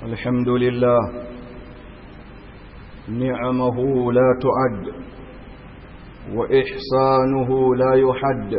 الحمد لله نعمه لا تعد وإحسانه لا يحد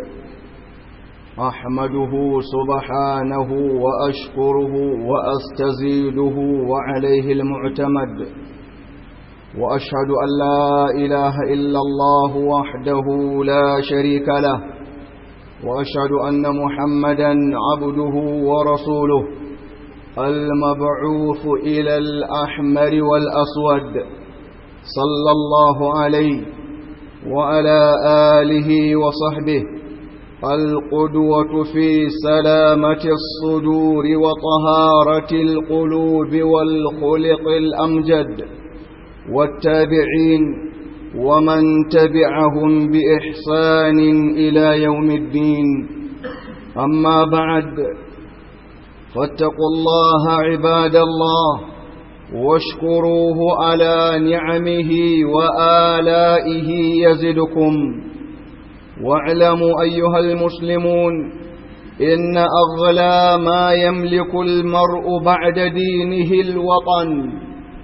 أحمده سبحانه وأشكره وأستزيده وعليه المعتمد وأشهد أن لا إله إلا الله وحده لا شريك له وأشهد أن محمدا عبده ورسوله المبعوث إلى الأحمر والأسود صلى الله عليه وعلى آله وصحبه القدوة في سلامة الصدور وطهارة القلوب والخلق الأمجد والتابعين ومن تبعهم بإحسان إلى يوم الدين أما بعد فاتقوا الله عباد الله واشكروه على نعمه وآلائه يزدكم واعلموا أيها المسلمون إن أغلى ما يملك المرء بعد دينه الوطن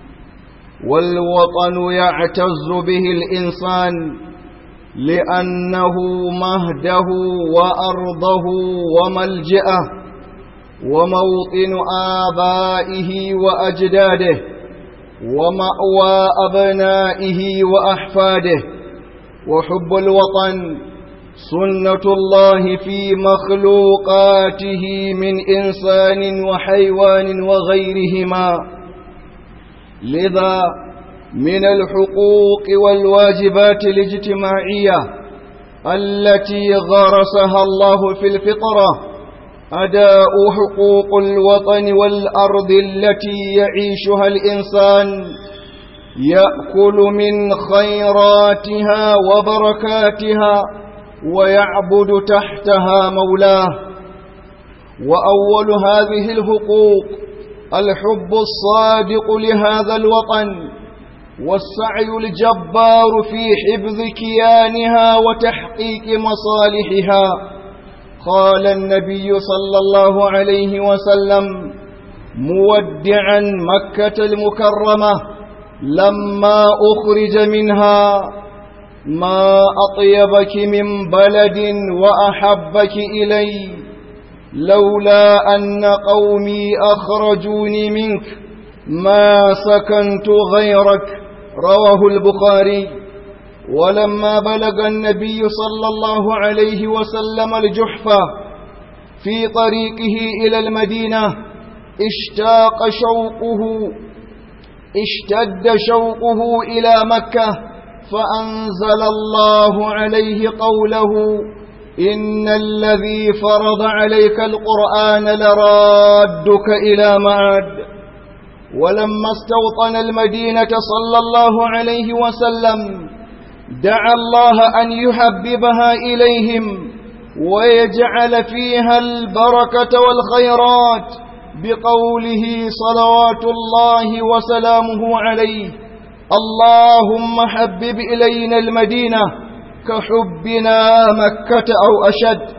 والوطن يعتز به الإنسان لأنه مهده وأرضه وملجأه وموطن آبائه وأجداده ومأوى أبنائه وأحفاده وحب الوطن سنة الله في مخلوقاته من إنسان وحيوان وغيرهما لذا من الحقوق والواجبات الاجتماعية التي غرسها الله في الفطرة أداء حقوق الوطن والأرض التي يعيشها الإنسان يأكل من خيراتها وبركاتها ويعبد تحتها مولاه وأول هذه الحقوق الحب الصادق لهذا الوطن والسعي الجبار في حفظ كيانها وتحقيق مصالحها قال النبي صلى الله عليه وسلم مودعا مكة المكرمة لما أخرج منها ما أطيبك من بلد وأحبك إلي لولا أن قومي أخرجوني منك ما سكنت غيرك رواه البخاري ولما بلغ النبي صلى الله عليه وسلم الجحفة في طريقه إلى المدينة اشتاق شوقه اشتد شوقه إلى مكة فأنزل الله عليه قوله إن الذي فرض عليك القرآن لرادك إلى معاد ولما استوطن المدينة صلى الله عليه وسلم دعا الله أن يحببها إليهم ويجعل فيها البركة والخيرات بقوله صلوات الله وسلامه عليه اللهم حبب إلينا المدينة كحبنا مكة أو أشد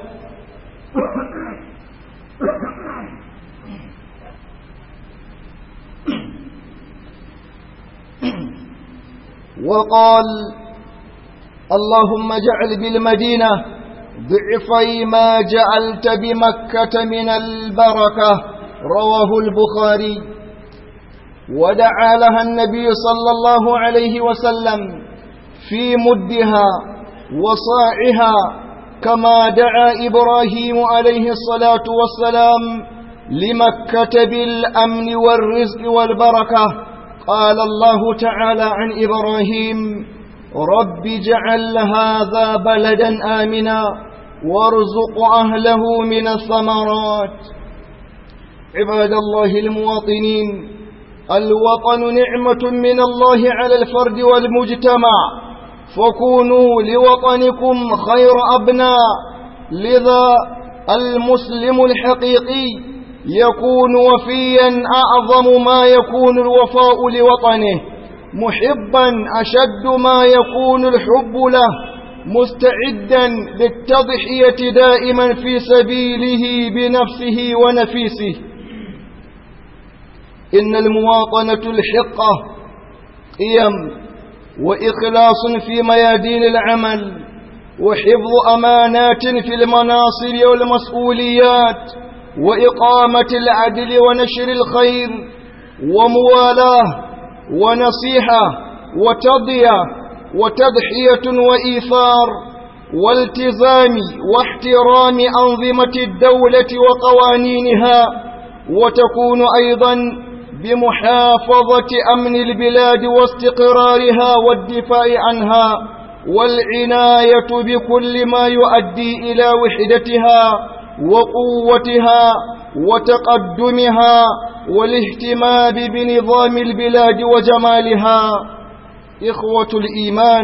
وقال اللهم اجعل بالمدينة ضعفي ما جعلت بمكة من البركة رواه البخاري ودعا لها النبي صلى الله عليه وسلم في مدها وصاعها كما دعا إبراهيم عليه الصلاة والسلام لمكة بالأمن والرزق والبركة قال الله تعالى عن إبراهيم رب جعل هذا بلدا آمنا وارزق أهله من الثمرات عباد الله المواطنين الوطن نعمة من الله على الفرد والمجتمع فكونوا لوطنكم خير أبناء لذا المسلم الحقيقي يكون وفيا أعظم ما يكون الوفاء لوطنه محبا أشد ما يكون الحب له مستعدا للتضحية دائما في سبيله بنفسه ونفيسه إن المواطنة الحقة قيم وإخلاص في ميادين العمل وحفظ أمانات في المناصب والمسؤوليات وإقامة العدل ونشر الخير وموالاة ونصيحة وتضية وتضحية وإيثار والتزام واحترام أنظمة الدولة وقوانينها وتكون أيضا بمحافظة أمن البلاد واستقرارها والدفاع عنها والعناية بكل ما يؤدي إلى وحدتها وقوتها وتقدمها والاهتمام بنظام البلاد وجمالها إخوة الإيمان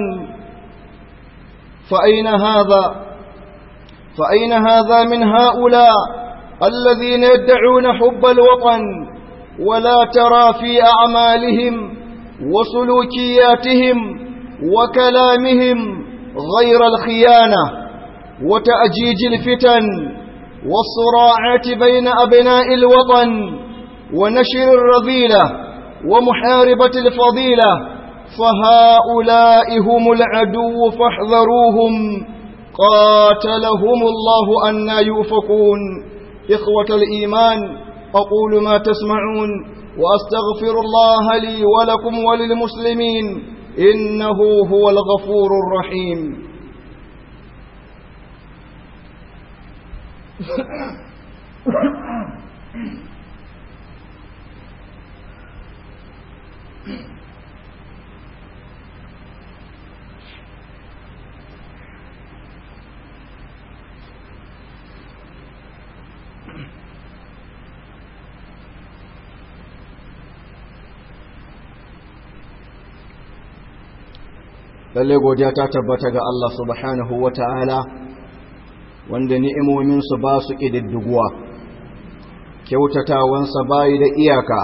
فأين هذا فأين هذا من هؤلاء الذين يدعون حب الوطن ولا ترى في أعمالهم وسلوكياتهم وكلامهم غير الخيانة وتأجيج الفتن والصراعات بين أبناء الوطن ونشر الرذيلة ومحاربة الفضيلة فهؤلاء هم العدو فاحذروهم قاتلهم الله أنا يؤفكون إخوة الإيمان أقول ما تسمعون وأستغفر الله لي ولكم وللمسلمين إنه هو الغفور الرحيم lalle godiya ta tabbata ga Allah subhanahu wa ta'ala wanda ni'imominsu ba su ƙididdiguwa kyautatawansa bayi da iyaka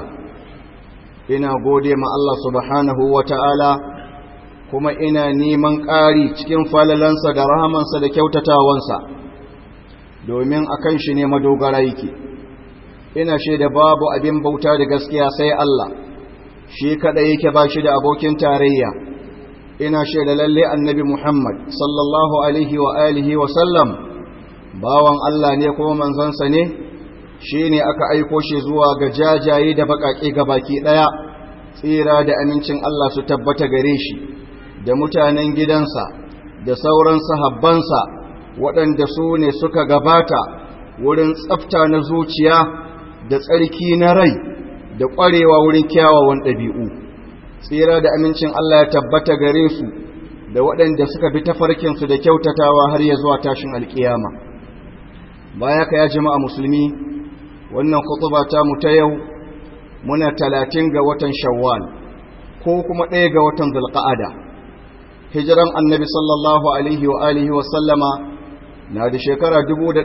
ina gode ma Allah subhanahu wa ta'ala kuma ina neman ƙari cikin falalansa da rahamansa da kyautatawansa domin a kan shi ne madogara yake ina shaida babu abin bauta da gaskiya sai Allah shi kaɗai yake ba shi da abokin tarayya ina shaida lalle annabi Muhammad sallallahu alaihi wa alihi wa sallam bawan Allah ne kuma manzansa ne shine aka aiko shi zuwa ga jajaye da bakake baki daya tsira da amincin Allah su tabbata gare shi da mutanen gidansa da sauran sahabbansa waɗanda su ne suka gabata wurin tsafta na zuciya da tsarki na rai da ƙwarewa wurin kyawawan ɗabi'u tsira da amincin Allah ya tabbata gare su da waɗanda suka bi tafarkinsu da kyautatawa har ya zuwa tashin alƙiyama baya ka ya jama'a musulmi wannan kutuba ta mu ta yau muna talatin ga watan shawwal ko kuma ɗaya ga watan zulqa'ada hijiran annabi sallallahu alaihi wa alihi wa sallama na da shekara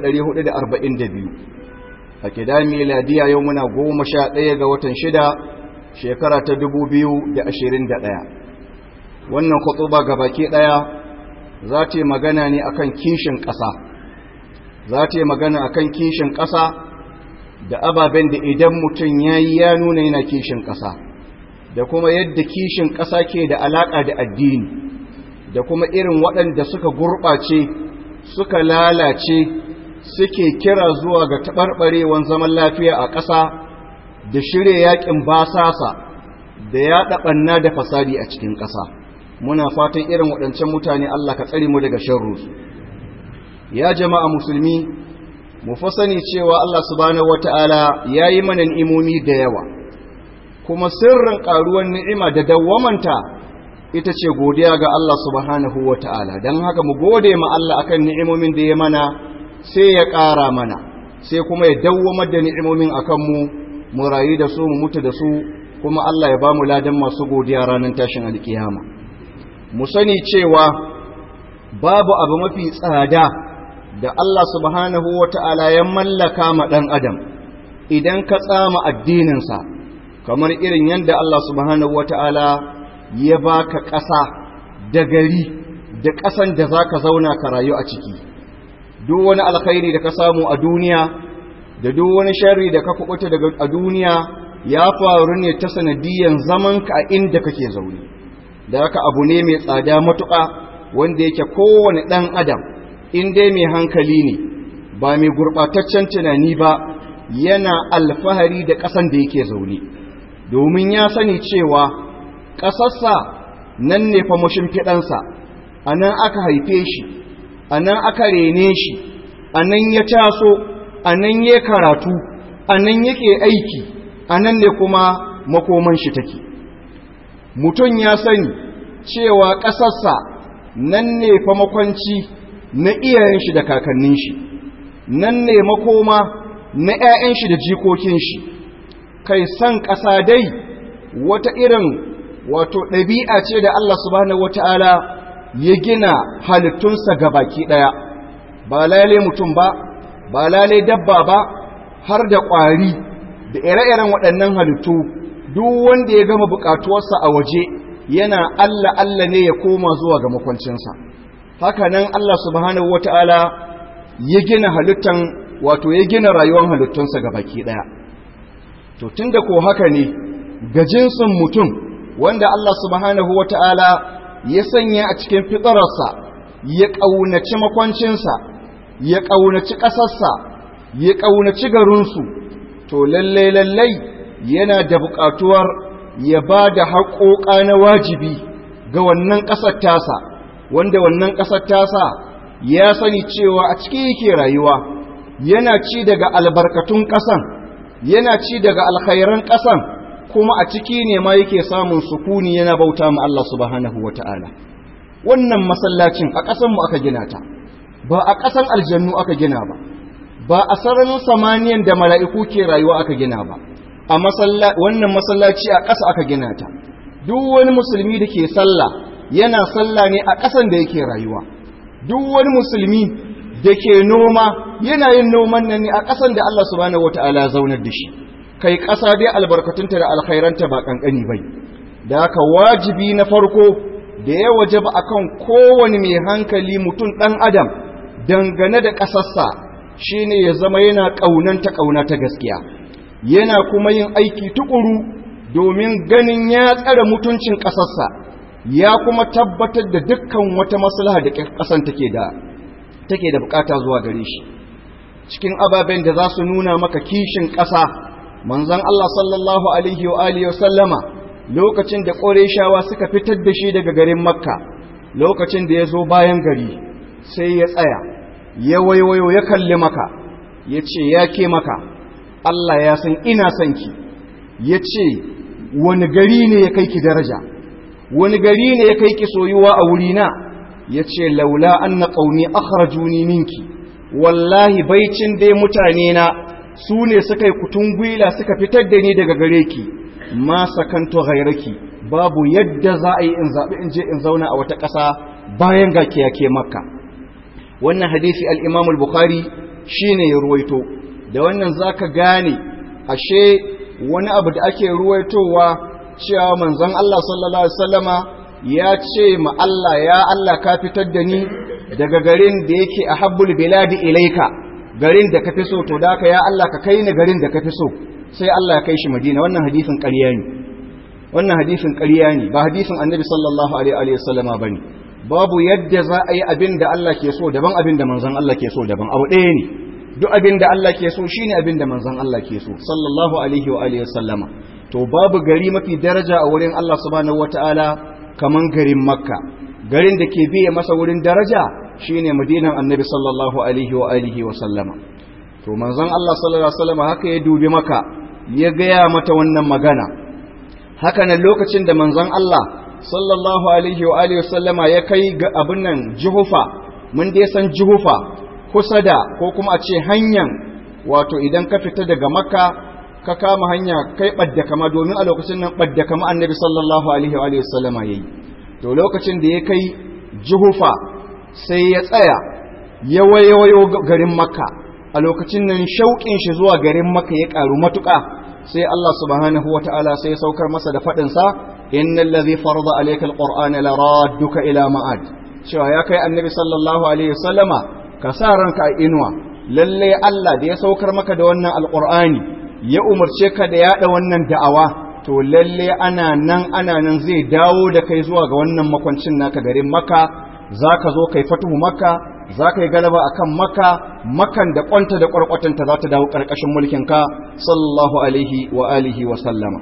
1442 a kida miladiya yau muna goma sha ɗaya ga watan shida shekara ta ɗaya. wannan kutuba ga baki ɗaya za ta yi magana ne akan kishin ƙasa za ta yi magana akan kishin ƙasa da ababen da idan mutum ya yi ya nuna yana kishin ƙasa da kuma yadda kishin ƙasa ke da alaƙa da addini da kuma irin waɗanda suka gurɓace suka lalace suke kira zuwa ga taɓarɓarewan zaman lafiya a ƙasa da shirya yakin basasa da ya ɗaɓanna da fasadi a cikin ƙasa muna fatan irin waɗancan mutane Allah ka tsare mu daga sharrusu ya jama'a musulmi mu fa sani cewa Allah subhanahu wata'ala ya yi mana ni'imomi da yawa kuma sirrin ƙaruwan ni'ima da dawwamanta ita ce godiya ga Allah subhanahu wata'ala don haka mu gode ma Allah akan ni'imomin da ya mana sai ya ƙara mana sai kuma ya dawwamar da ni'imomin akan mu mu rayu da su mu mutu da su kuma Allah ya ba mu ladan masu godiya ranar tashin alkiyama mu sani cewa babu abu mafi tsada da Allah subhanahu wata'ala ya mallaka ma ɗan adam idan ka tsama addininsa kamar irin yadda Allah subhanahu wata'ala ya baka ƙasa da gari da ƙasan da za ka zauna ka rayu a ciki duk wani alkhairi da ka samu a duniya da duk wani sharri da ka kubuta daga a duniya ya faru ne ta sanadiyan zamanka a inda kake zaune da haka abu ne mai tsada matuƙa wanda yake kowane ɗan adam in dai mai hankali ne ba mai gurɓataccen tunani ba yana alfahari da ƙasan da yake zaune domin ya sani cewa ƙasarsa nan ne fa mashimfiɗansa a nan aka haife shi a nan aka rene shi a nan ya taso a nan ya karatu a nan yake aiki a nan ne kuma makoman shi take mutum ya sani cewa ƙasarsa nan ne fa makwanci na iyayen shi da kakannin shi nan ne makoma na 'ya'yan shi da jikokin shi kai san ƙasa dai wata irin wato ɗabi'a ce da Allah subhanahu wata'ala ya gina halittunsa ga baki ɗaya ba lalai mutum ba ba lalai dabba ba har da ƙwari da ire-iren waɗannan halittu duk wanda ya gama buƙatuwarsa a waje yana Allah Allah ne ya koma zuwa ga makwancinsa haka nan Allah subhanahu wata'ala ya gina halittan wato ya gina rayuwar halittunsa ga baki ɗaya to tunda ko haka ne ga jinsin mutum wanda Allah subhanahu wata'ala ya sanya a cikin fitararsa ya ƙaunaci makwancinsa ya ƙaunaci ƙasarsa ya ƙaunaci garinsu to lallai lallai yana da buƙatuwar ya ba da haƙoƙa na wajibi ga wannan ƙasar tasa wanda wannan ƙasar tasa ya sani cewa a ciki yake rayuwa yana ci daga albarkatun ƙasan yana ci daga alkhairan ƙasan kuma a ciki ne ma yake samun sukuni yana bauta ma Allah subhanahu wata'ala wannan masallacin a ƙasan mu aka gina ta ba a ƙasan aljannu aka gina ba ba a sararin samaniyan da mala'iku ke rayuwa aka gina ba a wannan masallaci a ƙasa aka gina ta duk wani musulmi da ke sallah yana sallah ne a ƙasan da yake rayuwa duk wani musulmi da ke noma yana yin noman nan ne a ƙasan da Allah subhanahu wata'ala ya zaunar da shi kai ƙasa dai albarkatunta da alkhairanta ba ƙanƙani bai da haka wajibi na farko da ya waje ba akan kowane mai hankali mutum ɗan adam dangane da ƙasarsa shine ya zama yana ƙaunanta ƙauna ta gaskiya yana kuma yin aiki tukuru domin ganin ya tsare mutuncin ƙasarsa ya kuma tabbatar da dukkan wata maslaha da ƙasan take da take da bukata zuwa gare shi cikin ababen da za su nuna maka kishin ƙasa manzon Allah sallallahu alaihi wa alihi sallama lokacin da Qurayshawa suka fitar da shi daga garin Makka lokacin da ya zo bayan gari sai ya tsaya ya waiwayo ya kalli maka ya ce ya ke maka Allah ya san ina son ki ya ce wani gari ne ya kai ki daraja wani gari ne ya kai ki soyuwa a wurina ya ce laula an na ƙauni akharajuni minki wallahi baicin dai mutane na su ne suka yi kutun gwila suka fitar da ni daga gare ki ma sakanto gairaki babu yadda za a yi in zaɓi in je in zauna a wata ƙasa bayan ga kiyake makka wannan hadisi al-imam al-bukhari shine ya ruwaito da wannan zaka gane ashe wani abu da ake ruwaitowa cewa manzon Allah sallallahu alaihi wasallama ya ce ma Allah ya Allah ka fitar da ni daga garin da yake ahabbul biladi ilaika garin da ka fi so to da ka ya Allah ka kai ni garin da ka fi so sai Allah ya kai shi Madina wannan hadisin ƙarya ne wannan hadisin ƙarya ne ba hadisin Annabi sallallahu alaihi wasallama bane babu yadda za a yi abin da Allah ke so daban abin da manzon Allah ke so daban abu ɗaya ne duk abin da Allah ke so shine abin da manzon Allah ke so sallallahu alaihi wa alihi sallama to babu gari mafi daraja a wurin Allah subhanahu wataala kaman garin Makka garin da ke biye masa wurin daraja shine Madinan Annabi sallallahu alaihi wa alihi wa sallama to manzon Allah sallallahu alaihi wasallama haka ya dubi Makka ya gaya mata wannan magana haka nan lokacin da manzon Allah sallallahu alaihi wa alihi sallama ya kai ga abin nan Juhufa mun dai san Juhufa kusa da ko kuma a ce hanyar wato idan ka fita daga makka ka kama hanya kai ɓadda kama domin a lokacin nan ɓadda kama annabi sallallahu alaihi wa sallama ya yi to lokacin da ya kai juhufa sai ya tsaya ya wayo garin makka a lokacin nan shauƙin shi zuwa garin makka ya ƙaru matuƙa sai Allah subhanahu wa ta'ala sai ya saukar masa da faɗinsa innal ladhi farada alayka alqur'ana la radduka ila ma'ad cewa ya kai annabi sallallahu alaihi wa sallama ka sa ranka a inuwa lalle Allah da ya saukar maka da wannan alqur'ani ya umarce ka da yada wannan da'awa to lalle ana nan ana nan zai dawo da kai zuwa ga wannan makwancin naka garin maka zaka zo kai fatuhu maka zaka yi galaba akan maka makan da kwanta da kwarkwatanta za ta dawo karkashin mulkin ka sallallahu alaihi wa alihi wa sallama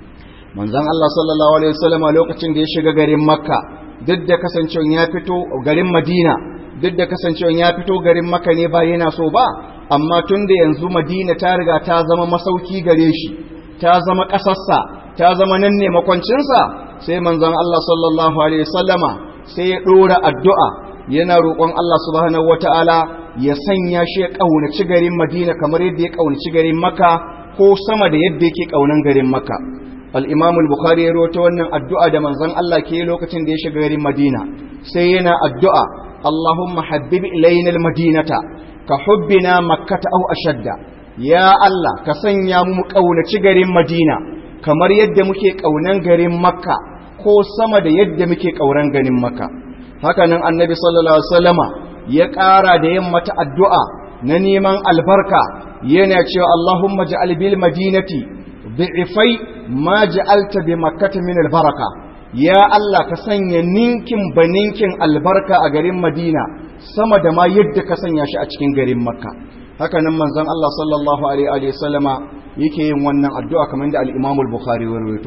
manzon Allah sallallahu alaihi wasallama lokacin da ya shiga garin makka duk da kasancewa ya fito garin madina duk da kasancewa ya fito garin makka ne ba yana so ba amma tun da yanzu madina ta riga ta zama masauki gare shi ta zama ƙasarsa ta zama nan ne makwancinsa sai manzon Allah sallallahu alaihi wasallama sai ya ɗora addu'a yana roƙon Allah subhanahu wata'ala ya sanya shi ya ƙaunaci garin madina kamar yadda ya ƙaunaci garin maka ko sama da yadda yake ƙaunan garin maka al-imam al-bukhari ya rawaito wannan addu'a da manzon Allah ke lokacin da ya shiga garin madina sai yana addu'a Allahumma habbib ilayna al-madinata ka hubbina makkata aw ashadda ya Allah ka sanya mu kaunaci garin Madina kamar yadda muke kaunan garin Makka ko sama da yadda muke kauran garin Makka haka nan Annabi sallallahu alaihi wasallama ya ƙara da yin mata addu'a na neman albarka yana cewa Allahumma ja'al bil madinati dhi'fai ma ja'alta bi makkata min albaraka ya Allah ka sanya ninkin baninkin albarka a garin Madina sama da ma yadda ka sanya shi a cikin garin makka haka nan manzon Allah sallallahu alaihi wa sallama yake yin wannan addu'a kamar da al-Imam al-Bukhari ya rawaito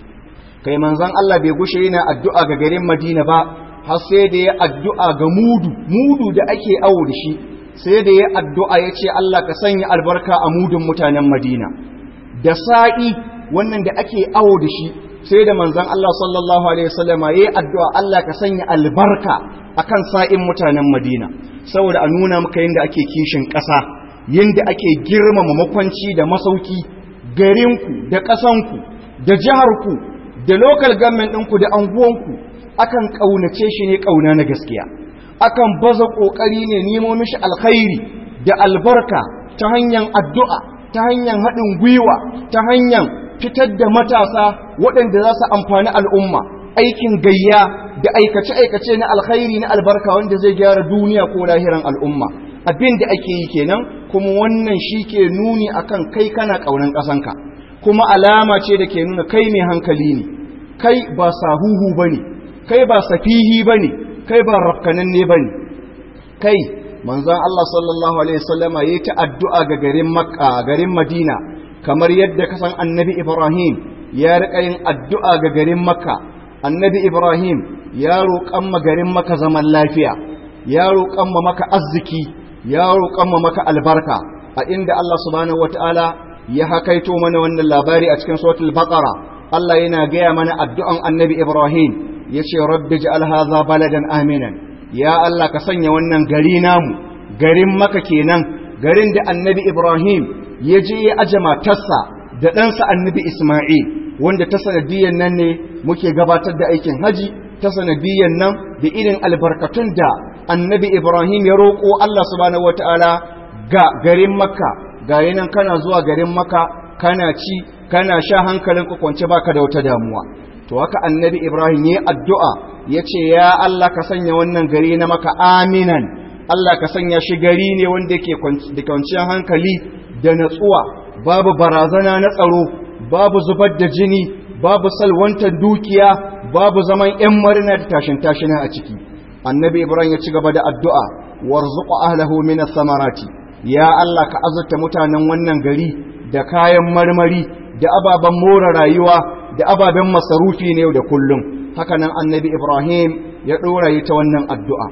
kai manzon Allah bai gushe yana addu'a ga garin Madina ba har sai da ya addu'a ga mudu mudu da ake awo da shi sai da ya addu'a ya ce Allah ka sanya albarka a mudun mutanen Madina da sa'i wannan da ake awo da shi sai da manzon Allah sallallahu alaihi wa sallama yayi addu'a Allah ka sanya albarka akan sa'in mutanen Madina saboda a nuna maka yadda ake kishin ƙasa yadda ake girmama makwanci da masauki garinku da ƙasanku da jiharku da local government ɗinku da anguwanku akan ƙaunace shi ne ƙauna na gaskiya akan baza ƙoƙari ne nemo mishi alkhairi da albarka ta hanyar addu'a ta hanyar haɗin gwiwa ta hanyar fitar da matasa waɗanda za su amfani al'umma aikin gayya da aikace-aikace na alkhairi na albarka wanda zai gyara duniya ko lahiran al'umma abin da ake yi kenan kuma wannan shi ke nuni akan kai kana ƙaunan ƙasanka kuma alama ce da ke nuna kai mai hankali ne kai ba sahuhu ba ne kai ba safihi ba ne kai ba rafkananne ba ne kai manzan Allah sallallahu alaihi wasallama ya ta addu'a ga garin makka garin madina kamar yadda kasan annabi ibrahim ya riƙa yin addu'a ga garin makka annabi ibrahim ya roƙan garin maka zaman lafiya ya roƙan maka arziki ya roƙan maka albarka a inda Allah subhanahu wataala ya hakaito mana wannan labari a cikin suratul baqara Allah yana gaya mana addu'an annabi ibrahim yace rabbi ij'al hadha baladan aminan ya Allah ka sanya wannan gari namu garin maka kenan garin da annabi ibrahim ya je ya aje matarsa da ɗansa annabi isma'il wanda ta sanadiyan nan ne muke gabatar da aikin haji ta sanadiyan nan da irin albarkatun da annabi ibrahim ya roƙo allah subhanahu wataala ga garin makka ga yanan kana zuwa garin makka kana ci kana sha hankalin ka kwance baka da wata damuwa to haka annabi ibrahim ya addu'a ya ce ya allah ka sanya wannan gari na maka aminan allah ka sanya shi gari ne wanda yake da kwanciyar hankali da natsuwa babu barazana na tsaro babu zubar da jini babu salwantar dukiya babu zaman ‘yan marina da tashin tashina a ciki annabi ibrahim ya ci gaba da addu'a warzuqa ahlahu min samarati ya Allah ka azurta mutanen wannan gari da kayan marmari da ababen more rayuwa da ababen masarufi ne da kullum haka nan annabi ibrahim ya ɗora yi ta wannan addu'a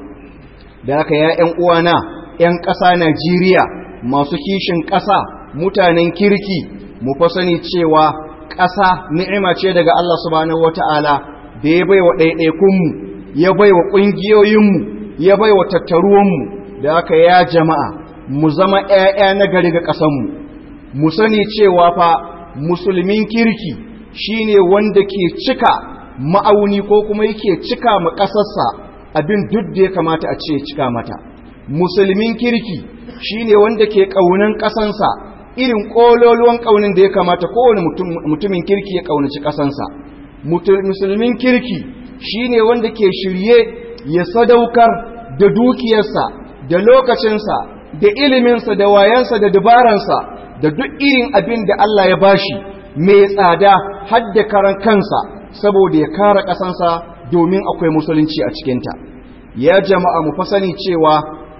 da haka ya ‘yan uwana ‘yan ƙasa najeriya masu kishin ƙasa mutanen kirki mu fa sani cewa ƙasa ni'ima ce daga Allah subhanahu wata'ala da ya baiwa ɗaiɗaikunmu ya baiwa ƙungiyoyinmu ya baiwa tattaruwanmu da aka ya jama'a mu zama ‘ya'ya na gari ga ƙasanmu mu sani cewa fa musulmin kirki shine wanda ke cika ma'auni ko kuma yake cika ma ƙasarsa abin duk da ya kamata a ce cika mata musulmin kirki shine wanda ke ƙaunan ƙasansa irin ƙololuwan ƙaunin da ya kamata kowane mutumin kirki ya ƙaunaci ƙasansa musulmin kirki shine wanda ke shirye ya sadaukar da dukiyarsa da lokacinsa da iliminsa da wayansa da dabaransa da duk irin abin da Allah ya bashi mai tsada har da karan kansa saboda ya kare ƙasansa domin akwai musulunci a cikinta ya jama'a mu fa sani cewa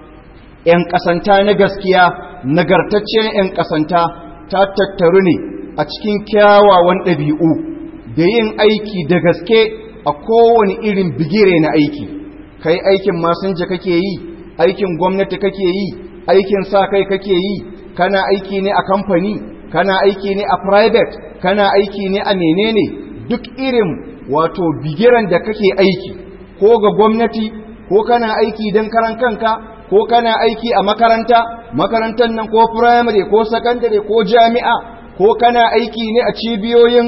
'yan ƙasanta na gaskiya nagartaccen 'yan ƙasanta ta tattaru ne a cikin kyawawan ɗabi'u da yin aiki da gaske a kowane irin bigire na aiki kai aikin masinja kake yi aikin gwamnati kake yi aikin sa kai kake yi kana aiki ne a kamfani kana aiki ne a private kana aiki ne a menene duk irin wato bigiran da kake aiki ko ga gwamnati ko kana aiki don karan kanka ko kana aiki a makaranta makarantar nan ko primary ko secondary ko jami'a ko kana aiki ne a cibiyoyin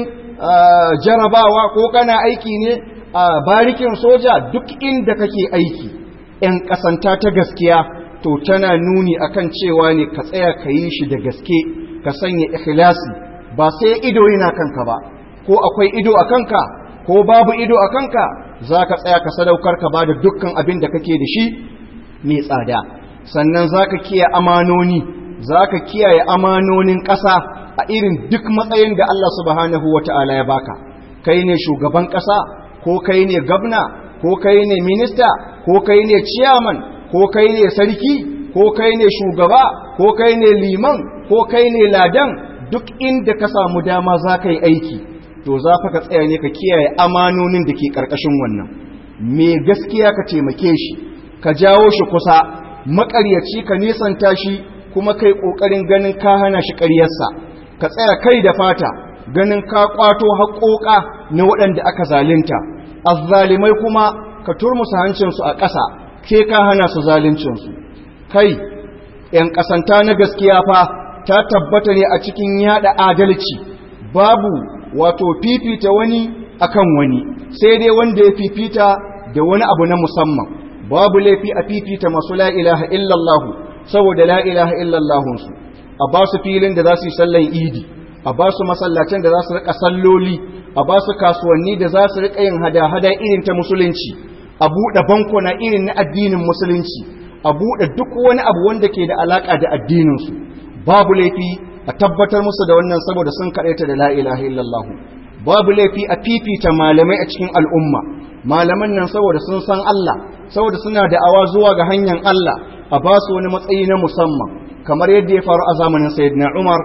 jarabawa ko kana aiki ne a barikin soja duk inda kake aiki ‘yan ƙasanta ta gaskiya to tana nuni akan cewa ne ka tsaya ka yi shi da gaske ka sanya ikhlasi ba sai ido yana kanka ba ko akwai ido a kanka ko babu ido a kanka za ka tsaya ka sadaukar ka ba da dukkan abin da kake da shi mai tsada sannan za ka kiyaye amanoni za ka kiyaye amanonin ƙasa a irin duk matsayin da Allah subhanahu wa ta'ala ya baka kai ne shugaban ƙasa ko kai ne gabna ko kai ne minista ko kai ne ciyaman ko kai ne sarki ko kai ne shugaba ko kai ne liman ko kai ne ladan duk inda ka samu dama za ka yi aiki to za ka tsaya ne ka kiyaye amanonin da ke ƙarƙashin wannan me gaskiya ka taimake shi ka jawo shi kusa maƙaryaci ka nisanta shi kuma kai ƙoƙarin ganin ka hana shi ƙaryarsa ka tsaya kai da fata ganin ka ƙwato haƙoƙa na waɗanda aka zalunta azzalimai kuma ka turmusa hancinsu a ƙasa ke ka hana su zaluncinsu kai ‘yan ƙasanta na gaskiya fa ta tabbata ne a cikin yada adalci babu wato fifita wani akan wani sai dai wanda ya fifita da wani abu na musamman babu laifi a fifita masu la ilaha illallah saboda la ilaha illallahunsu a ba su filin da za su yi sallan idi a ba su masallacin da za su rika salloli a ba su kasuwanni da za su rika yin hada-hada irin ta musulunci a buɗe bankuna irin na addinin musulunci a buɗe duk wani abu wanda ke da alaƙa da addininsu babu laifi a tabbatar musu da wannan saboda sun kaɗaita da la ilaha illallah babu laifi a fifita malamai a cikin al'umma malaman nan saboda sun san Allah saboda suna da awa zuwa ga hanyar Allah a ba su wani matsayi na musamman kamar yadda ya faru a zamanin sayyidina Umar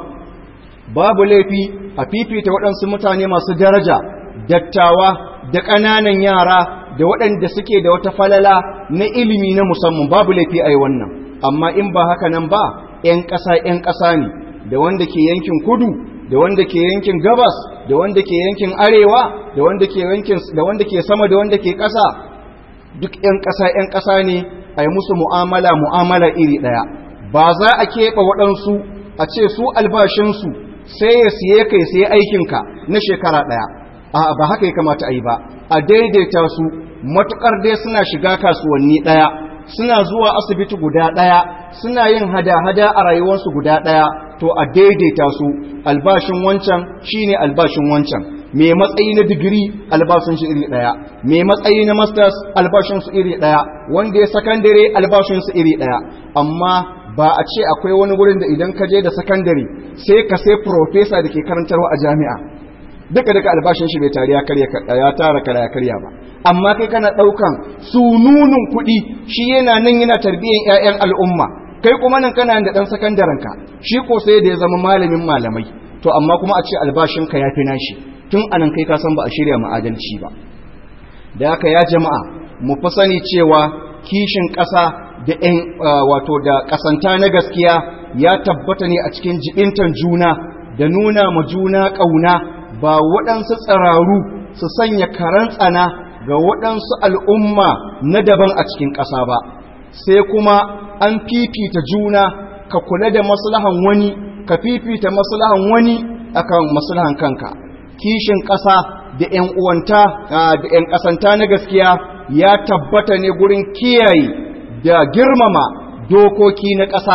babu laifi a fifita waɗansu mutane masu daraja dattawa da ƙananan yara da waɗanda suke da wata falala na ilimi na musamman babu laifi a yi wannan amma in ba haka nan ba 'yan ƙasa 'yan ƙasa ne da wanda ke yankin kudu da wanda ke yankin gabas da wanda ke yankin arewa da wanda ke yankin da wanda ke sama da wanda ke ƙasa duk 'yan ƙasa 'yan ƙasa ne a yi musu mu'amala mu'amala iri ɗaya ba za a keɓe waɗansu a ce su albashinsu sai ya siye kai sai aikinka na shekara ɗaya a ba haka ya kamata a yi ba a daidaita su matuƙar dai suna shiga kasuwanni ɗaya suna zuwa asibiti guda ɗaya suna yin hada-hada a rayuwarsu guda ɗaya to a daidaita su albashin wancan shine albashin wancan mai matsayi na digiri albashin shi iri ɗaya mai matsayi na masters albashin su iri ɗaya wanda ya sakandare albashin su iri ɗaya amma ba a ce akwai wani wurin da idan ka je da sakandare sai ka sai profesa da ke karantarwa a jami'a duka duka albashin shi bai tare ya tara kara ya karya ba amma kai kana daukan sununun kuɗi shi yana nan yana tarbiyyar ƴaƴan al'umma kai kuma nan kana da dan sakandaren ka shi ko sai da ya zama malamin malamai to amma kuma a ce albashin ka yafi nashi tun anan kai ka san ba a shirya mu adalci ba da haka ya jama'a mu fa sani cewa kishin ƙasa da ƴan wato da ƙasanta na gaskiya ya tabbata ne a cikin jibintan juna da nuna ma juna ƙauna ba waɗansu tsararu su sanya karan tsana ga waɗansu al'umma na daban a cikin ƙasa ba sai kuma an fifita juna ka kula da maslahan wani ka fifita maslahan wani akan maslahan kanka kishin ƙasa da ‘yan uwanta da ‘yan ƙasanta na gaskiya ya tabbata ne gurin kiyaye da girmama dokoki na ƙasa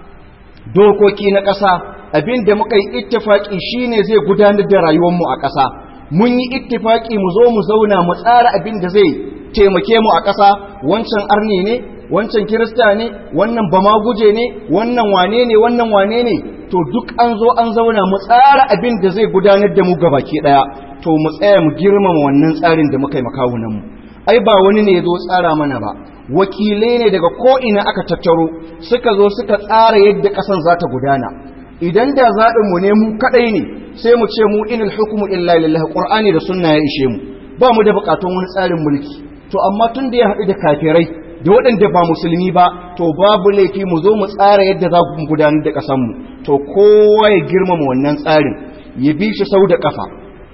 dokoki na ƙasa abin da muka yi ittifaki shine zai gudanar da rayuwarmu a ƙasa mun yi ittifaki mu zo mu zauna mu tsara abin da zai taimake mu a ƙasa wancan arni ne wancan kirista ne wannan bama guje ne wannan wane ne wannan wane ne to duk an zo an zauna mu tsara abin da zai gudanar da mu gabaki daya to mu tsaya mu girmama wannan tsarin da muka yi makawunan mu ai ba wani ne ya zo tsara mana ba wakilai ne daga ko ina aka tattaro suka zo suka tsara yadda kasan za ta gudana idan da zaɓin mu ne mu kadai ne sai mu ce mu inal hukmu illa lillahi qur'ani da sunna ya ishe mu ba mu da bukatun wani tsarin mulki to amma tun da ya haɗu da kafirai da waɗanda ba musulmi ba to babu laifi mu zo mu tsara yadda za mu gudanar da ƙasanmu to kowa ya girmama wannan tsarin ya bi shi sau da ƙafa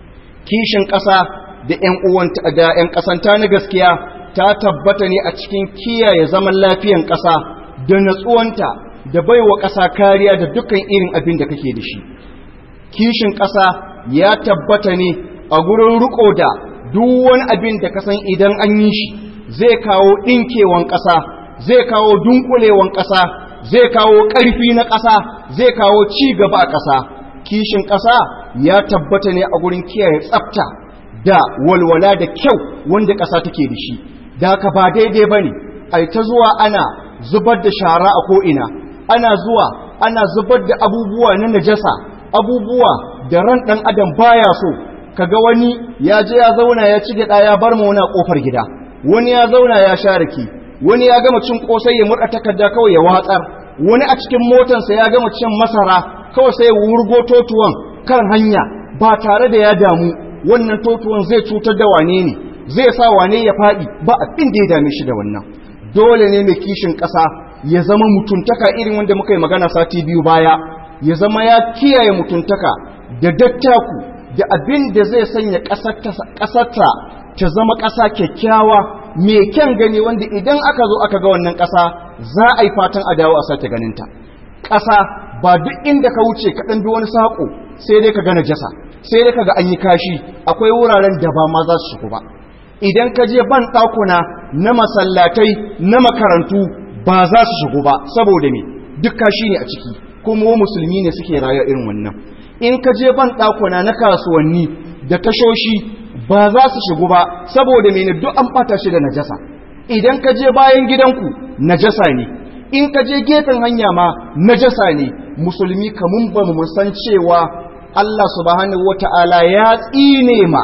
kishin ƙasa da ƴan uwanta da ƴan ƙasanta na gaskiya ta tabbata ne a cikin kiyaye zaman lafiyan ƙasa da natsuwanta da baiwa ƙasa kariya da dukkan irin abin da kake da shi kishin ƙasa ya tabbata ne a gurin riko da duk wani abin da ka san idan an yi shi zai kawo ɗinkewan ƙasa zai kawo dunkulewan ƙasa zai kawo ƙarfi na ƙasa zai kawo ci gaba a ƙasa kishin ƙasa ya tabbata ne a gurin kiyaye tsafta da walwala da kyau wanda ƙasa take da shi da ka ba daidai ba ne ai ta zuwa ana zubar da shara a ko'ina ana zuwa ana zubar da abubuwa na najasa abubuwa da ran ɗan adam baya so kaga wani ya je ya zauna ya ci gyaɗa ya bar mauna ƙofar gida wani ya zauna ya sha rake wani ya gama cin ƙosai ya murɗa takarda kawai ya watsar wani a cikin motansa ya gama cin masara kawai sai ya wurgo totuwan kan hanya ba tare da ya damu wannan totuwan zai cutar da wane ne zai sa wane ya faɗi ba abin da ya dame shi da wannan dole ne mai kishin ƙasa ya zama mutuntaka irin wanda muka yi magana sati biyu baya ya zama ya kiyaye mutuntaka da dattaku da abin da zai sanya ƙasarta ta zama ƙasa kyakkyawa mai kyan gani wanda idan aka zo aka ga wannan ƙasa za a yi fatan a dawo a sake ganinta ƙasa ba duk inda ka wuce ka ɗan bi wani saƙo sai dai ka gana jasa sai dai ka ga an yi kashi akwai wuraren da ba ma za su shigo ba idan ka je ban ɗakuna na masallatai na makarantu ba za su shigo ba saboda me duk kashi ne a ciki kuma musulmi ne suke rayuwa irin wannan in ka je ban ɗakuna na kasuwanni da tashoshi ba za su shigo ba saboda mene duk an ɓata shi da najasa idan ka je bayan gidanku najasa ne in ka je gefen hanya ma najasa ne musulmi kamun ba mu san cewa Allah subhanahu wata'ala ya tsine ma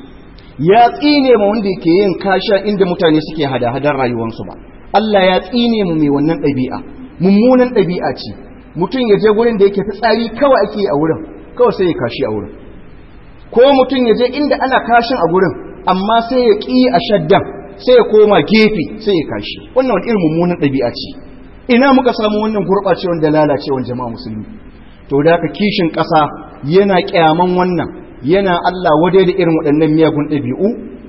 ya tsine ma wanda yake yin kasha inda mutane suke hada-hadar rayuwarsu ba Allah ya tsine mu mai wannan ɗabi'a mummunan ɗabi'a ce mutum ya je gurin da yake fitsari kawai ake a wurin kawai sai ya kashi a wurin ko mutum ya je inda ana kashin a gurin amma sai ya ƙi a shaddan sai ya koma gefe sai ya kashi wannan wani irin mummunan ɗabi'a ce ina muka samu wannan gurɓacewan da lalacewan jama'a musulmi to da haka kishin ƙasa yana ƙyaman wannan yana Allah wade da irin waɗannan miyagun ɗabi'u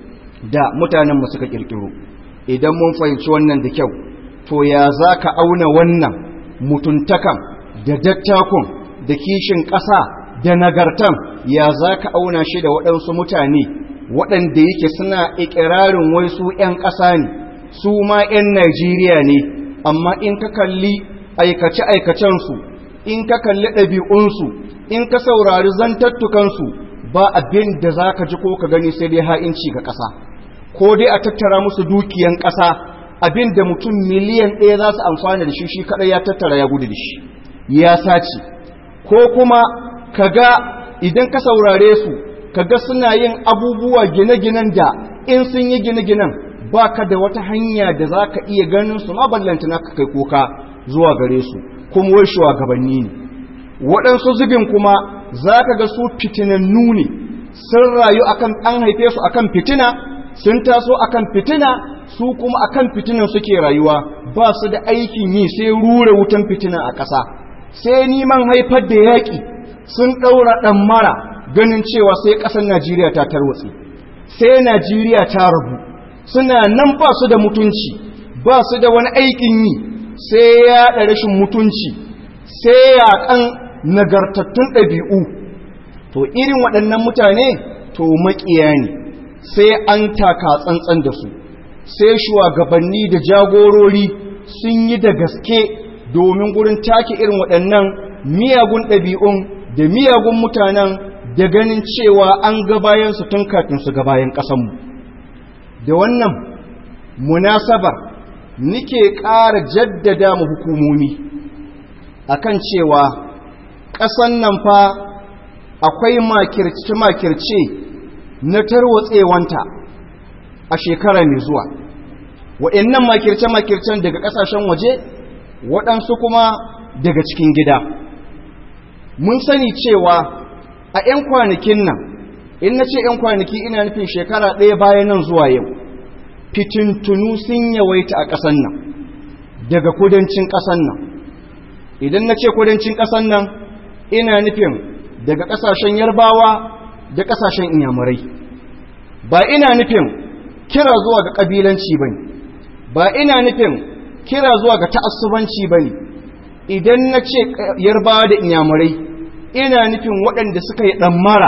da mutanen mu suka ƙirƙiro idan mun fahimci wannan da kyau to ya za ka auna wannan mutuntakan da dattakun da kishin ƙasa da nagartan ya za ka auna shi da waɗansu mutane waɗanda yake suna ikirarin wai su ‘yan ƙasa ne su ma ‘yan Najeriya ne amma in ka kalli aikace-aikacensu in ka kalli ɗabi'unsu in ka saurari zantattukansu ba abin da za ka ji ko ka gani sai dai ha'inci ga ƙasa ko dai a tattara musu dukiyan ƙasa abin da mutum miliyan ɗaya za su amfana da shi shi kaɗai ya tattara ya gudu da shi ya sace ko kuma kaga idan ka saurare su kaga suna yin abubuwa gine-ginen da in sun yi gine-ginen ba ka da wata hanya da za ka iya ganin su ma ballanta na kai kuka zuwa gare su kuma wai shugabanni ne waɗansu zubin kuma za ka ga su fitinannu ne sun rayu akan an haife su akan fitina sun taso akan fitina su kuma akan fitinan suke rayuwa ba su da aikin yi sai rura wutan fitina a ƙasa sai niman haifar da yaƙi sun ɗaura ɗan mara ganin cewa sai ƙasar Najeriya ta tarwatse sai Najeriya ta rabu suna nan ba su da mutunci ba su da wani aikin yi sai ya da rashin mutunci sai yaƙan nagartattun ɗabi'u to irin waɗannan mutane to maƙiya ne sai an taka tsantsan da su sai shugabanni da jagorori sun yi da gaske domin gurin take irin waɗannan miyagun ɗabi'un da miyagun mutanen da ganin cewa an ga bayansu tun kafin su ga bayan ƙasanmu da wannan munasabar nike ƙara jaddada mu hukumomi akan cewa ƙasan nan fa akwai makirce-makirce na tarwatsewanta a shekara mai zuwa waɗannan makirce-makircen daga ƙasashen waje waɗansu kuma daga cikin gida mun sani cewa a 'yan kwanakin nan in na ce 'yan kwanaki ina nufin shekara ɗaya bayan nan zuwa yau fitintunu sun yawaita a ƙasan nan daga kudancin ƙasan nan idan na ce kudancin ƙasan nan ina nufin daga ƙasashen yarbawa da ƙasashen inyamurai ba ina nufin kira zuwa ga ƙabilanci ba ne ba ina nufin kira zuwa ga ta'assubanci ba ne idan na ce yarbawa da inyamurai ina nufin waɗanda suka yi ɗammara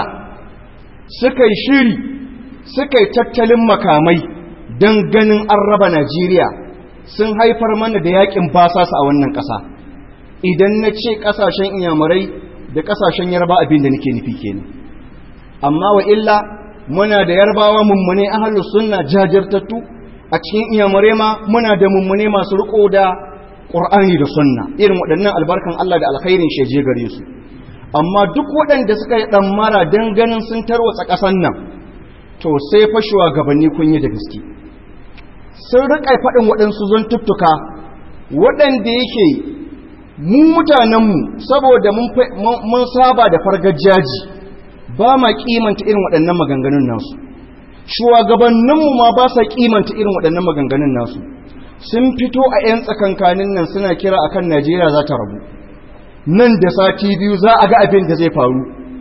suka yi shiri suka yi tattalin makamai don ganin an raba najeriya sun haifar mana da yakin basasa a wannan ƙasa idan na ce ƙasashen inyamurai da ƙasashen yarba abin da nake nufi kenan amma wa illa muna da yarbawa mummune ahlus sunna jajirtattu a cikin iyamurai ma muna da mummune masu riko da qur'ani da sunna irin waɗannan albarkan Allah da alkhairin sheje gare su amma duk waɗanda suka yi ɗammara don ganin sun tarwatsa ƙasan nan to sai fashewa gabanni kun yi da gaske sun riƙa faɗin waɗansu zan tuttuka waɗanda yake mu mutanenmu saboda mun saba da fargajaji ba ma kimanta irin waɗannan maganganun nasu shugabanninmu ma ba sa kimanta irin waɗannan maganganun nasu sun fito a 'yan tsakankanin nan suna kira akan najeriya za ta rabu nan da sati biyu za a ga abin da zai faru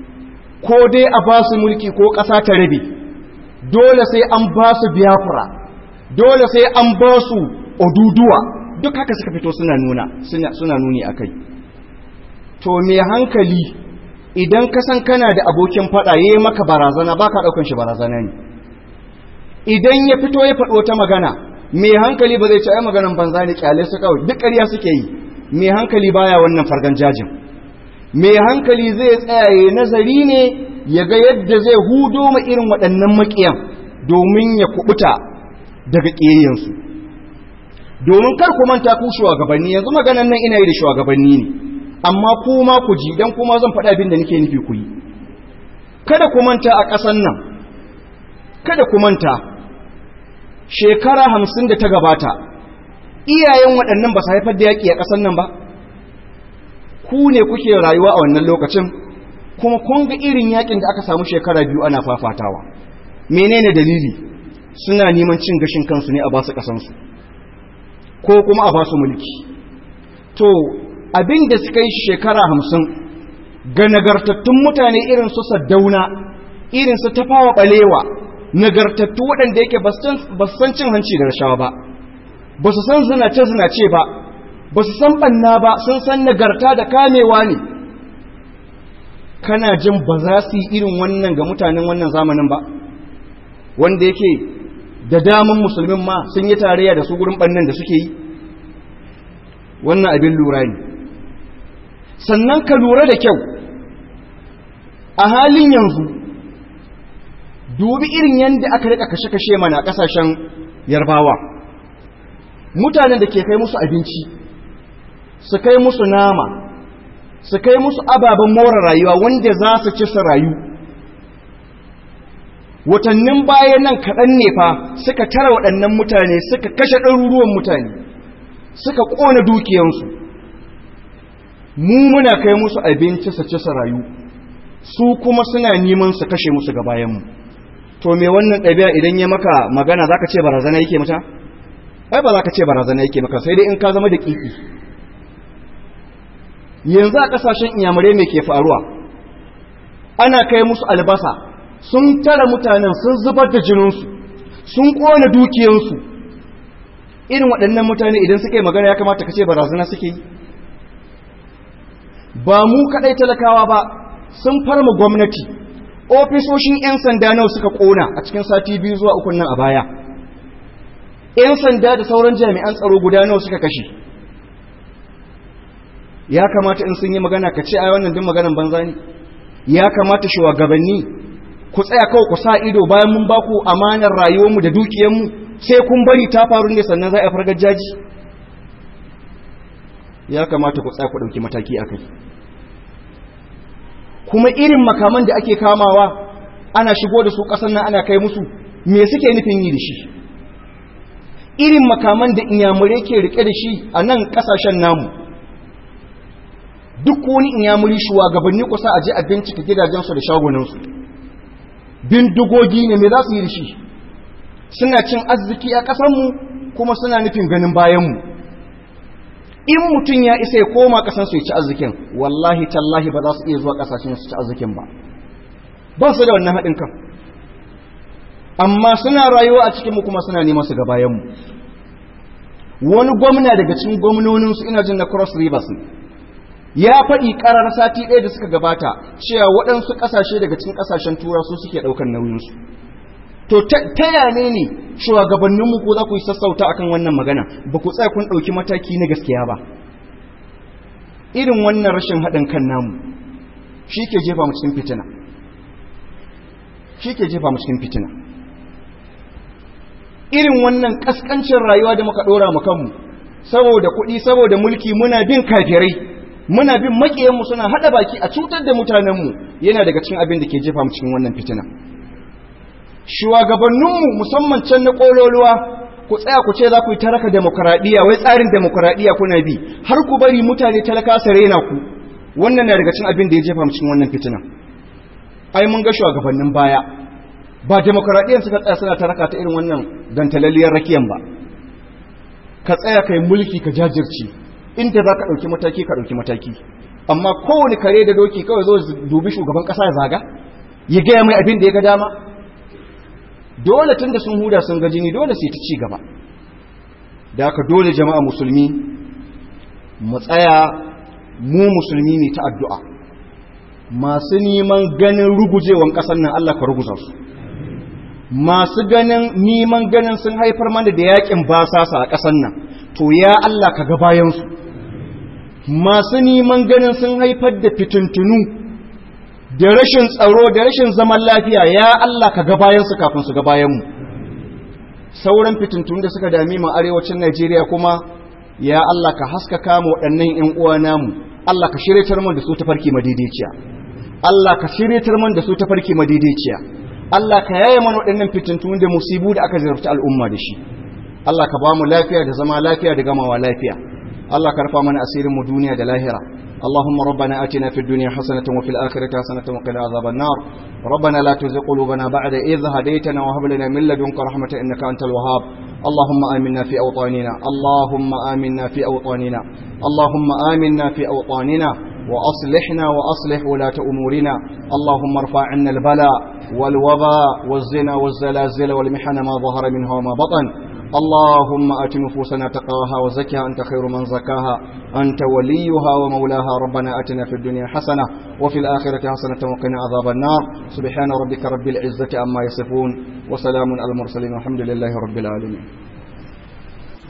ko dai a ba su mulki ko ƙasa ta rabe dole sai an ba su biyafura dole sai an ba su oduduwa duk haka suka fito suna nuna suna nuni a kai to mai hankali idan ka san kana da abokin faɗa ya yi maka barazana ba ka ɗaukan shi barazana ne idan ya fito ya faɗo ta magana mai hankali ba zai ci ai maganan banza ne kyale su kawai duk ƙarya suke yi mai hankali baya wannan fargan jajin mai hankali zai tsayaye nazari ne ya ga yadda zai hudo ma irin waɗannan maƙiyan domin ya kubuta daga ƙiyayyansu domin kar ku manta ku shugabanni yanzu maganan nan ina yi da shugabanni ne amma kuma ku ji dan kuma zan faɗa abin da nake nufi ku yi kada ku manta a ƙasan nan kada ku manta shekara hamsin da ta gabata iyayen waɗannan ba su haifar da yaƙi a ƙasan nan ba ku ne kuke rayuwa a wannan lokacin kuma kun ga irin yaƙin da aka samu shekara biyu ana fafatawa menene dalili suna neman cin gashin kansu ne a basu ƙasansu ko kuma a basu mulki to abin da suka yi shekara hamsin ga nagartattun mutane irin su saddauna irin su tafawa ɓalewa nagartattu waɗanda yake ba su san cin hanci da rashawa ba ba su san zinace-zinace ba ba su san ɓanna ba sun san nagarta da kamewa ne kana jin ba za su yi irin wannan ga mutanen wannan zamanin ba wanda yake da daman musulmin ma sun yi tarayya da su gurin ɓannan da suke yi wannan abin lura ne sannan ka lura da kyau a halin yanzu dubi irin yadda aka rika kashe-kashe mana kasashen yarbawa mutanen da ke kai musu abinci su kai musu nama su kai musu ababen more rayuwa wanda za su ci su rayu watannin bayan nan kaɗan ne fa suka tara waɗannan mutane suka kashe ɗaruruwan mutane suka ƙona dukiyansu mu muna kai musu abinci su ci su rayu su kuma suna neman su kashe musu ga bayanmu to me wannan ɗabi'a idan ya maka magana za ka ce barazana yake mata? ai ba za ka ce barazana yake maka sai dai in ka zama da ƙiƙi yanzu a ƙasashen inyamurai mai ke faruwa ana kai musu albasa sun tara mutanen sun zubar da jininsu sun ƙona dukiyansu irin waɗannan mutane idan suka yi magana ya kamata ka ce barazana suke yi ba mu kaɗai talakawa ba sun farma gwamnati ofisoshin 'yan sanda nawa suka kona a cikin sati biyu zuwa ukun nan a baya 'yan sanda da sauran jami'an tsaro guda nawa suka kashe ya kamata in sun yi magana ka ce ai wannan din maganan banza ne ya kamata shugabanni ku tsaya kawai ku sa ido bayan mun ba ku amanar rayuwarmu da dukiyarmu sai kun bari ta faru ne sannan za a fargar jaji ya kamata ku tsaya ku ɗauki mataki a kai kuma irin makaman da ake kamawa ana shigo da su ƙasar nan ana kai musu me suke nufin yi da shi irin makaman da inyamurai ke rike da shi a nan ƙasashen namu duk wani inyamuri shugabanni kusa a je a bincika gidajensu da shagunansu bindigogi ne me za su yi da shi suna cin arziki a ƙasanmu kuma suna nufin ganin bayanmu in mutum ya isa ya koma ƙasansu ya ci arzikin wallahi tallahi ba za su iya zuwa ƙasashen su ci arzikin ba ba su da wannan haɗin kan amma suna rayuwa a cikinmu kuma suna neman su ga bayanmu wani gwamna daga cikin gwamnoninsu ina jin na cross rivers ne ya faɗi ƙarar sati ɗaya da suka gabata cewa waɗansu ƙasashe daga cikin ƙasashen tura su suke ɗaukar nauyinsu to ta yane ne shugabanninmu ko za ku yi sassauta akan wannan magana ba ku tsaya kun ɗauki mataki na gaskiya ba irin wannan rashin haɗin kan namu shi ke jefa mu cikin fitina shi ke jefa mu cikin fitina irin wannan ƙasƙancin rayuwa da muka ɗora mu kanmu saboda kuɗi saboda mulki muna bin kafirai muna bin maƙiyanmu suna haɗa baki a cutar da mutanenmu yana daga cikin abin da ke jefa mu cikin wannan fitina shugabanninmu musamman can na ƙololuwa ku tsaya ku ce za ku yi taraka demokuraɗiyya wai tsarin demokuraɗiyya kuna bi har ku bari mutane talaka su rena ku wannan na daga cikin abin da ya jefa mu cikin wannan fitina ai mun ga shugabannin baya ba demokuraɗiyyar suka tsaya suna taraka ta irin wannan dantalalliyar rakiyan ba ka tsaya kai mulki ka jajirce inda za ka ɗauki mataki ka ɗauki mataki amma kowane kare da doki kawai zo dubi shugaban ƙasa ya zaga ya gaya mai abin da ya ga dama dole tun da sun huda sun ga jini dole sai ta ci gaba da haka dole jama'a musulmi mu tsaya mu musulmi ne ta addu'a masu neman ganin rugujewan ƙasar nan Allah ka ruguza su masu ganin neman ganin sun haifar mana da yakin basasa a ƙasar nan to ya Allah ka ga bayansu masu neman ganin sun haifar da fitintunu da rashin tsaro da rashin zaman lafiya ya Allah ka ga bayansu kafin su ga bayanmu sauran fitintunu da suka dami mu arewacin Najeriya kuma ya Allah ka haskaka mu waɗannan ƴan uwa namu Allah ka shiryatar mu da su tafarki madaidaiciya Allah ka shiryatar mu da su tafarki madaidaiciya Allah ka yaye mana waɗannan fitintunu da musibu da aka zarta al'umma da shi Allah ka ba mu lafiya da zama lafiya da gamawa lafiya Allah ka rufa mana asirin mu duniya da lahira اللهم ربنا آتنا في الدنيا حسنة وفي الآخرة حسنة وقنا عذاب النار ربنا لا تزغ قلوبنا بعد إذ هديتنا وهب لنا من لدنك رحمة إنك أنت الوهاب اللهم آمنا في أوطاننا اللهم آمنا في أوطاننا اللهم آمنا في أوطاننا وأصلحنا وأصلح ولاة أمورنا اللهم ارفع عنا البلاء والوباء والزنا والزلازل والمحن ما ظهر منها وما بطن اللهم آت نفوسنا تقواها وزكها أنت خير من زكاها أنت وليها ومولاها ربنا آتنا في الدنيا حسنة وفي الآخرة حسنة وقنا عذاب النار سبحان ربك رب العزة عما يصفون وسلام على المرسلين والحمد لله رب العالمين